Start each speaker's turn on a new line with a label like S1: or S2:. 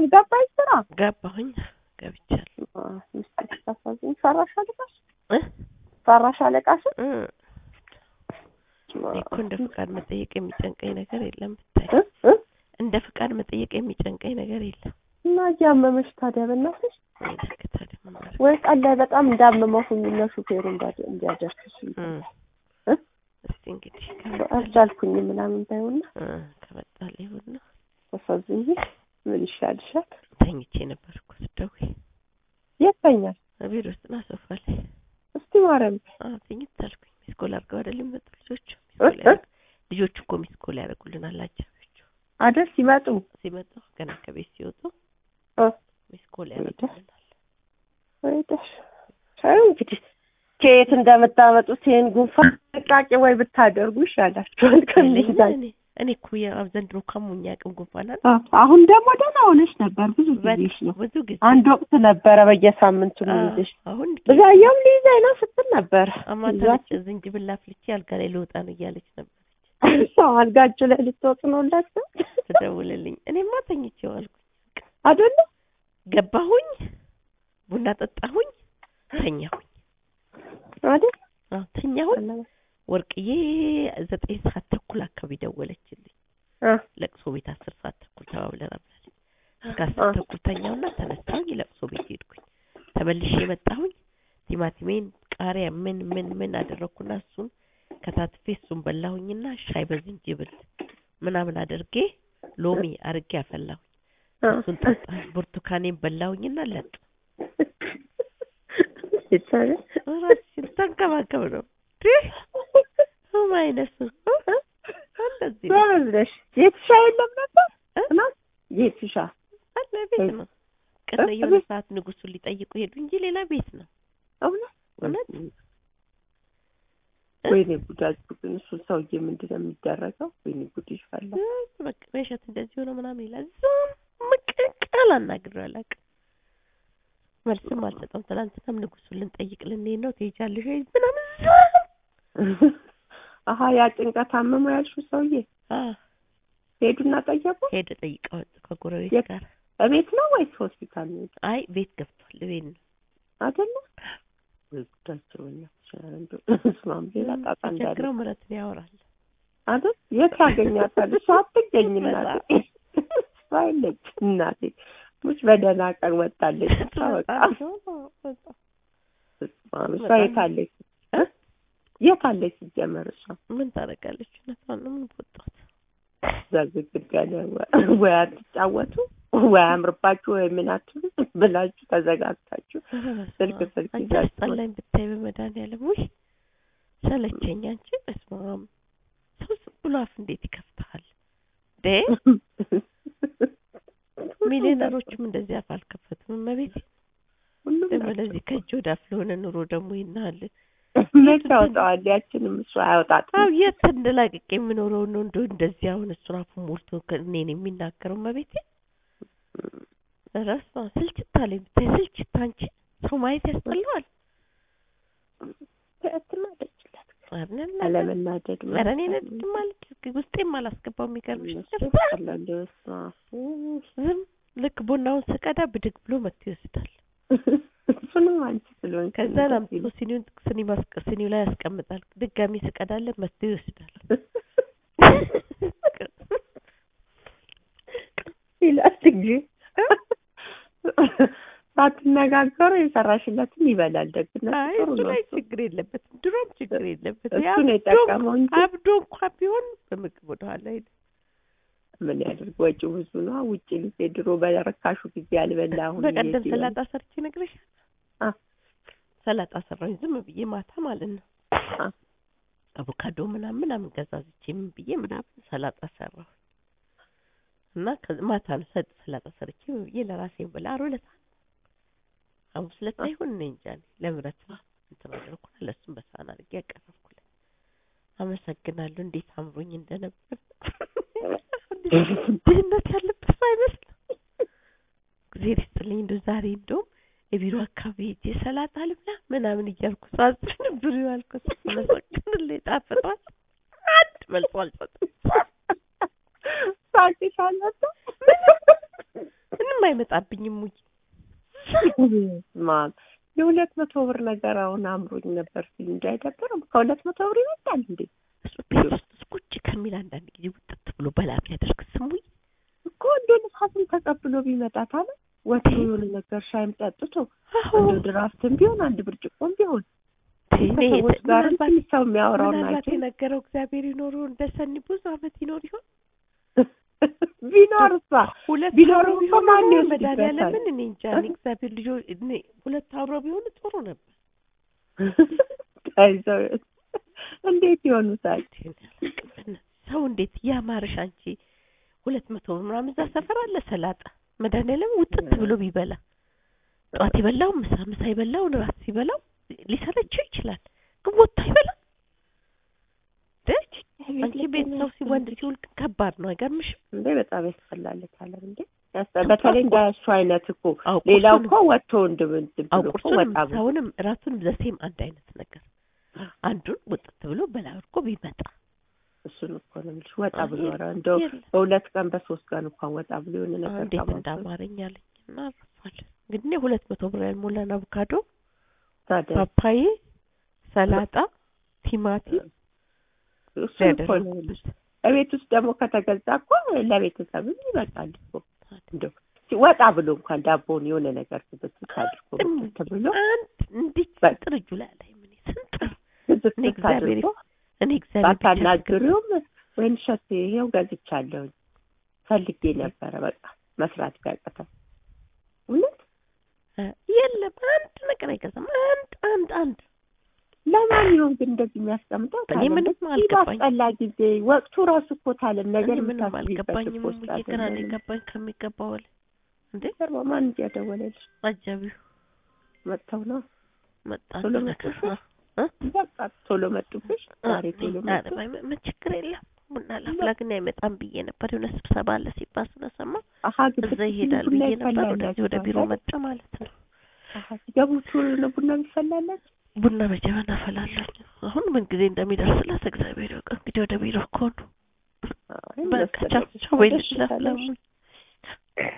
S1: ገባሽ ስራ
S2: ገባሁኝ ገብቻለሁ
S1: ምስጢር ስታሳዝኝ ፈራሽ አለቃሽ
S2: እ
S1: ፈራሽ አለቃሽ
S2: እ እኔ እኮ እንደ ፍቃድ መጠየቅ የሚጨንቀኝ ነገር የለም ብታይ
S1: እ እ
S2: እንደ ፍቃድ መጠየቅ የሚጨንቀኝ ነገር የለም
S1: እና እያመመሽ ታዲያ በእናትሽ
S2: እንግዲህ ታዲያ ምን ማድረግ
S1: ወይ ቀን ላይ በጣም እንዳመመው ሁኝና ሹፌሩ እንዳ- እንዲያደርስሽ
S2: እ
S1: እ?
S2: እስቲ እንግዲህ ከመጣልኝ
S1: አልቻልኩኝ ምናምን ባይሆንና
S2: እ ከመጣልኝ ይሁንና
S1: ተሳዝኝ ምን ይሻልሻል?
S2: ተኝቼ ነበር እኮ ስትደውይ
S1: የት ተኛል?
S2: ቢሮ ውስጥ ና ሶፋ ላይ
S1: እስቲ ማርያም
S2: አዎ ተኝት አልኩኝ ሚስኮል አድርገው አይደል የሚመጡ ልጆቹ
S1: እ?
S2: ሚስኮል
S1: እ?
S2: ያደርጉ ልጆቹ እኮ ሚስኮል ያደርጉልናል አጃቢዎቹ
S1: አይደል ሲመጡ
S2: ሲመጡ ገና ከቤት ሲወጡ
S1: እ?
S2: ሚስኮል ያደርጉልናል
S1: ወይ ደሽ አይ እንግዲህ ከየት እንደምታመጡት ይሄን ጉንፋን ጥንቃቄ ወይ ብታደርጉ ይሻላችኋል። ከዚህ ጋር
S2: እኔ እኔ እኮ ያው ዘንድሮ ካሞኝ አቅም ጉንፋን አለ
S1: አ- አሁን ደግሞ ደህና ሆነሽ ነበር። ብዙ ጊዜሽ ነው።
S2: ብዙ ጊዜ
S1: አንድ ወቅት ነበረ በየሳምንቱ
S2: አዎ፣
S1: የሚይዝሽ።
S2: አሁን
S1: ብዛየውም ሊይዘኝ ነው ስትል ነበር።
S2: አማታ
S1: ይዟት
S2: ዝንጅብል አፍልቼ አልጋ ላይ ልወጣ ነው እያለች ነበር
S1: ሰው አልጋችሁ ላይ ልትወጡ ነው ላችሁ
S2: ትደውልልኝ። እኔማ ተኝቼ ዋልኩኝ።
S1: አይደለ?
S2: ገባሁኝ፣ ቡና ጠጣሁኝ፣ ተኛሁኝ።
S1: አይደል?
S2: አዎ ተኛሁኝ። ወርቅዬ ዘጠኝ ሰዓት ተኩል አካባቢ ደወለችልኝ።
S1: አ
S2: ለቅሶ ቤት አስር ሰዓት ተኩል ተባብለን አብላለች። እስከ
S1: አ
S2: አስር ተኩል ተኛውና ተነሳሁኝ። ለቅሶ ቤት ሄድኩኝ። ተመልሼ መጣሁኝ። ቲማቲሜን፣ ቃሪያ ምን ምን ምን አደረኩና እሱን ከታትፌ እሱን በላሁኝና ሻይ በዝንጅብል ምናምን አድርጌ ሎሚ አርጌ አፈላሁኝ።
S1: አ
S2: እሱን ጠጣሁ። ብርቱካኔን በላሁኝና ለጥ
S1: ይቻላል።
S2: ራስሽን ተንከባከብ ነው ማይነሱ እንደዚህ ነው
S1: ጎበዝ ነሽ። የትሻ የለም ነበር
S2: እ?
S1: እና የትሻ
S2: አለ ቤት ነው። ቅር የሆነ ሰዓት ንጉሱን ሊጠይቁ ሄዱ እንጂ ሌላ ቤት ነው።
S1: እውነት
S2: እውነት?
S1: ወይኔ ጉዳችሁ ግን እሱን ሰውዬ ምንድን ነው የሚደረገው? ወይኔ ጉድ ይፈላ።
S2: እ በቃ በሸት እንደዚህ ሆነ ምናምን ይላል። ዝም ቃል አናግሬው አላውቅም። መልስም አልሰጠም። ትናንትናም ንጉሱን ልንጠይቅ ልንሄድ ነው ትሄጃለሽ ወይ ምናምን ዝም
S1: አሀ ያ ጭንቀት አመመው ያልሽው ሰውዬ
S2: አ
S1: ሄዱና ጠየቁ።
S2: ሄደ ጠይቀ ወጡ ከጎረቤት
S1: የት?
S2: ጋር።
S1: በቤት ነው ወይስ ሆስፒታል ነው?
S2: አይ ቤት ገብቷል። ቤት ነው
S1: አይደለ? ወይ ጉዳቸው በእናትሽ ኧረ እንደው እስማም ሌላ ጣጣ እንዳለ
S2: ሲቸግረው ምረትን ያወራል።
S1: አይደል? የት ያገኛታል? እሷ አትገኝ እናቴ እሷ የለች እናቴ ሙች በደህና ቀን ወጣለች። እሷ በቃ እስማም እሷ የት አለች? እ? የት አለች ሲጀመር እሷ
S2: ምን ታደርጋለች? እውነቷን ነው። ምን ወጣት
S1: እዛ ግድግዳ ላይ ወ- ወይ አትጫወቱ ወይ አምርባችሁ ወይ ምን አትሉ ብላችሁ ተዘጋግታችሁ ስልክ ስልክ
S2: አንቺ
S1: ይዛችሁ
S2: አስጠላኝ ብታይ በመድኃኒዓለም ውይ ሰለቸኝ። አንቺ በስመ አብ ሰው ዝም ብሎ አፍ እንዴት ይከፍታል? ዴ ሚሊዮነሮችም እንደዚህ አፍ አልከፈቱም። እመቤቴ
S1: ሁሉም
S2: ደግሞ
S1: ናቸው።
S2: ለዚህ ከእጅ ወደ አፍ ለሆነ ኑሮ ደግሞ ይናል።
S1: መች ያወጣዋል? ያችንም እሱ አያወጣትም።
S2: አው የት እንደላቅቄ የምኖረው ነው እንደ እንደዚህ አሁን እሱን አፉን ሞልቶ እኔን የሚናገረው እመቤቴ ራስ ስልችት አለኝ ብታይ ስልችት። አንቺ ሰው ማየት ያስጠላዋል።
S1: ትናደጅላት
S2: አይደል?
S1: አለመናደድ
S2: ኧረ እኔ ነድድ ማለት ውስጤም አላስገባው የሚገርምሽ ነገር
S1: ያስጠላል። በስመ አብ።
S2: ዝም ልክ ቡናውን ስቀዳ ብድግ ብሎ መጥቶ ይወስዳል።
S1: እሱንም አንቺ ስለሆንሽ
S2: ከዛ ላምጥቶ ሲኒውን ሲኒ ማስቀ ሲኒው ላይ ያስቀምጣል። ድጋሚ ስቀዳለት መጥቶ ይወስዳል።
S1: ይላል እንጂ ሳትነጋገሩ የሰራሽለትን ይበላል። ደግነት
S2: አይ
S1: ጥሩ
S2: እሱ
S1: ነው።
S2: ላይ
S1: እሱ
S2: ችግር የለበትም። ድሮም ችግር የለበትም።
S1: እሱ ነው የጠቀመው እንጂ
S2: አብዶ እንኳ ቢሆን በምግብ ወደኋላ ሄደ።
S1: ምን ያድርግ? ወጪው ብዙ ነው። ውጭ ጊዜ ድሮ በረካሹ ጊዜ አልበላ አሁን
S2: በቀደም
S1: እየሄደ
S2: ሰላጣ ሰርቼ ነግሬሻለሁ።
S1: አ
S2: ሰላጣ ሰራሁኝ ዝም ብዬ ማታ ማለት ነው።
S1: አ
S2: አቮካዶ ምናምን ምናምን ገዛዝቼ ምን ብዬ ምናምን ሰላጣ ሰራሁ እና ከዚ ማታ ነው ሰጥ ሰላጣ ሰርቼ ምን ብዬ ለራሴ ብላ ዓርብ ዕለት ሐሙስ ዕለት ይሁን እኔ እንጃ እኔ ለምረት እንትን አደረኩና ለእሱም በሳህን አድርጌ ያቀረብኩለት አመሰግናለሁ። እንዴት አምሮኝ እንደነበር ድህነት ያለበት ሰው አይመስልም። እግዜር ይስጥልኝ። እንደው ዛሬ እንደውም የቢሮ አካባቢ ሄጄ ሰላጣ ልብላ ምናምን እያልኩ ሳዝን ብሉ ያልኩት መሰግንልኝ ጣፍጧል። አንድ መልሶ አልሰጥም።
S1: ሳቅሽ አለበት።
S2: ምንም አይመጣብኝም ሙይ
S1: ማም የሁለት መቶ ብር ነገር አሁን አምሮኝ ነበር ሲል እንጂ አይደብርም። ከሁለት መቶ ብር ይመጣል እንዴ
S2: እሱ ቤት ውስጥ ቁጭ ከሚል አንዳንድ ጊዜ ውጥት ብሎ በላብ ያደርግ ስሙይ
S1: እኮ እንደ ንፋስም ተቀብሎ ቢመጣ ታለ ወጥቶ የሆነ ነገር ሻይም ጠጥቶ እንደ ድራፍትም ቢሆን አንድ ብርጭቆም ቢሆን ከሰዎች ጋር ትንሽ ሰው የሚያወራውን
S2: ምናልባት
S1: ናቸው
S2: የነገረው እግዚአብሔር ይኖሩ እንደ ሰኒ ብዙ አመት ይኖር ይሆን
S1: ቢኖር እሷ
S2: ሁለት
S1: ቢኖር
S2: አብረው
S1: እኮ
S2: ቢሆኑ
S1: ማን
S2: ኖሮ
S1: ይወስድበታል?
S2: መድኃኒዓለምን እኔ እንጃ እኔ እግዚአብሔር ልጆ እኔ ሁለት አብረው ቢሆኑ ጥሩ ነበር
S1: ተይዘው እንዴት ይሆኑታል?
S2: ሰው እንዴት ያማርሽ አንቺ ሁለት መቶ ብር ምናምን እዛ ሰፈር አለ ሰላጣ መድኃኒዓለም ውጥት ብሎ ቢበላ ጠዋት የበላው ምሳ ምሳ የበላውን ራት ሲበላው ሊሰለችው ይችላል ግን ወጥቶ አይበላም ደች አንቺ ቤት ሰው ሲ ወንድ ሲውል ግን ከባድ ነው አይገርምሽም
S1: እንዴ በጣም ያስጠላልታል እንዴ ያስጠ- በተለይ እንዳያሱ አይነት እኮ
S2: አዎ
S1: ሌላው
S2: ቁርሱንም-
S1: እኮ ወጥቶ እንድም እንትን
S2: አዎ
S1: ብሎ እኮ
S2: ቁርሱንም
S1: ወጣ ብሎ
S2: ምሳውንም እራቱንም ዘሴም አንድ አይነት ነገር አንዱን ውጥት ብሎ በላ አድርጎ ቢመጣ
S1: እሱን እኮ ነው የምልሽ ወጣ ብሎ
S2: የለም፣
S1: ኧረ እንደው
S2: የለም።
S1: በሁለት ቀን በሶስት ቀን እንኳን ወጣ ብሎ የሆነ ነገር
S2: እንዴት
S1: ካማረው
S2: እንዳማረኝ አለኝ እና አረፋለን እንግዲህ እኔ ሁለት መቶ ብር ያልሞላን አቮካዶ
S1: ታዲያ
S2: ፓፓዬ ሰላጣ ቲማቲም
S1: እሱን እኮ ነው የምልሽ እቤት ውስጥ ደግሞ ከተገዛ እኮ ለቤተሰብም ይበቃል እኮ እንደው ወጣ ብሎ እንኳን ዳቦውን የሆነ ነገር ስብስብ አድርጎ እንትን ብሎ
S2: አንድ እንዲህ
S1: በቃ።
S2: ስንጥር እጁ ላይ ላይ ምን ስንጥር
S1: ስብስብ
S2: እኔ እግዚአብሔር
S1: አድርጎ
S2: እኔ እግዚአብሔር ብቻ ያስገባኝ።
S1: ባታናግሪውም ወይን ሸት ይሄው ገዝቻለሁኝ ፈልጌ ነበረ በቃ መስራት ቢያቅተው እውነት
S2: እ የለም አንድ ነገር አይገዛም አንድ አንድ አንድ
S1: ለማን ይሆን ግን እንደዚህ የሚያስቀምጠው
S2: እኔ
S1: ታለም
S2: ምንም
S1: በዚህ
S2: አልገባኝ።
S1: ባስጠላ ጊዜ ወቅቱ ራሱ እኮ ታለም ነገር
S2: እኔ ምንም
S1: የምታስቢበት
S2: አልገባኝም
S1: እኮ ውስጥ
S2: ሙዬ ግራ ነው
S1: አይደለም።
S2: የገባኝ ከሚገባው በላይ እንዴ
S1: ጀርባ ማን እያደወለልሽ
S2: አጃቢው
S1: መጥተው ነው
S2: መጣ
S1: ቶሎ
S2: አንድ ነገር
S1: መጡብሽ?
S2: እ?
S1: በቃ ቶሎ መጡብሽ ዛሬ ቶሎ
S2: ኧረ
S1: መጡ
S2: ባይ- ምን ችግር የለም ቡና ላፍላ ግን አይመጣም ብዬ ነበር የሆነ ስብሰባ አለ ሲባል ስለሰማ
S1: አሀ ግድ
S2: እዛ ይሄዳል ብዬ ነበር ወደዚህ ወደ ቢሮ መጣ ማለት ነው
S1: አሀ ሲገቡ ቶሎ ነው ቡና የሚፈላላችሁ
S2: ቡና በጀበና አፈላለሁ አሁን ምን ጊዜ እንደሚደርስላት እግዚአብሔር ያውቃል እንግዲህ ወደ ቢሮ እኮ ነው
S1: አይ
S2: በቃ
S1: እንደወሰደው
S2: ቻው ቻው በይ
S1: ደስ
S2: ላፍላ
S1: ይላል።